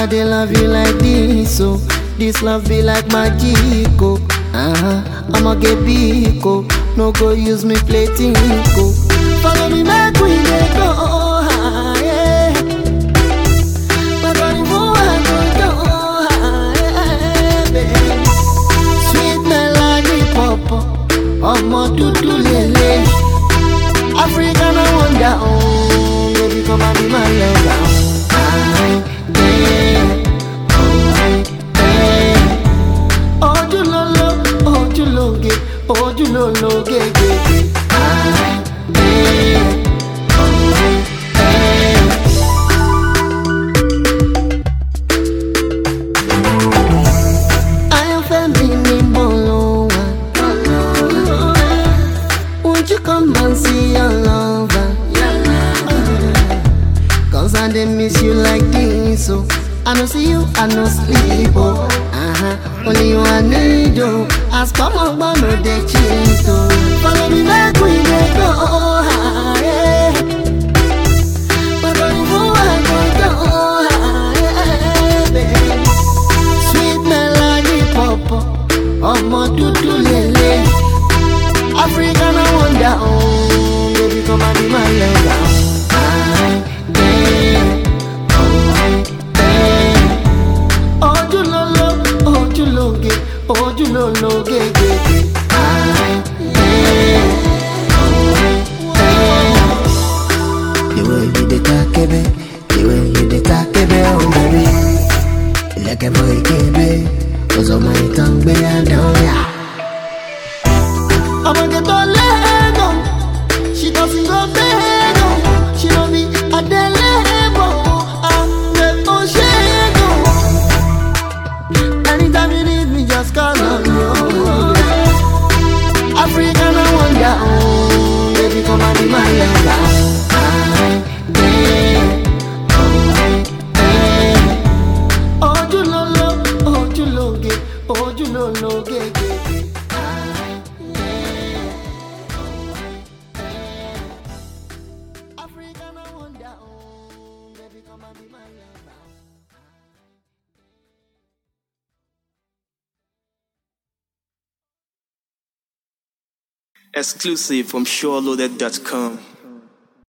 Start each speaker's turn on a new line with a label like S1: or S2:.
S1: I dey love you like this, so this love be like magic, oh. Uh-huh. I'ma get big, oh. No go use me play tinko. Follow me back, we dey go high. But on you I go go high, baby. Sweet melody pop, ọmọ dúdú lele. African I wonder, oh, baby come and be my lover. I, yeah, oh, yeah. Ojúlóló, ojúlóge, ojúlólóge, gègé. I, yeah, oh, yeah. Ayọ̀fẹ́ mi ni mo lò wá. Won't you come and see your lover? Cause I dey miss you like this, oh. I no see you, I no sleep, oh. Uh-huh. Only you I need, oh. As come on, but no dey cheat, oh. Follow me back, we dey go high. But on you I go go high, baby. Sweet melody pop, ọmọ dúdú lele. African I wonder, oh, baby come and be my lover. I, yeah, oh, yeah. Ojúlóló, ojúlóge, ojúlólóge, gègé. I, yeah, oh, yeah. The way you dey talk, baby, the way you dey talk, baby, oh baby. Ilẹ̀kẹ̀ bọ ìkébé, ọ̀sọ̀mọ ìtàn gbé àdán yà. Ọmọge tó lẹ́gàn, she doesn't go bẹ́gàn, she no be adélébọ̀, àgbẹ̀ tó ṣẹ́gàn. Anytime you need me, just call on me. oh. African I wonder, oh, baby come and be my lover. I, yeah, oh, yeah. Ojúlóló, ojúlóge, ojúlólóge, gègé. I, yeah, oh, yeah. African I wonder, oh, baby come and be my lover.
S2: Exclusive from SureLoaded.com.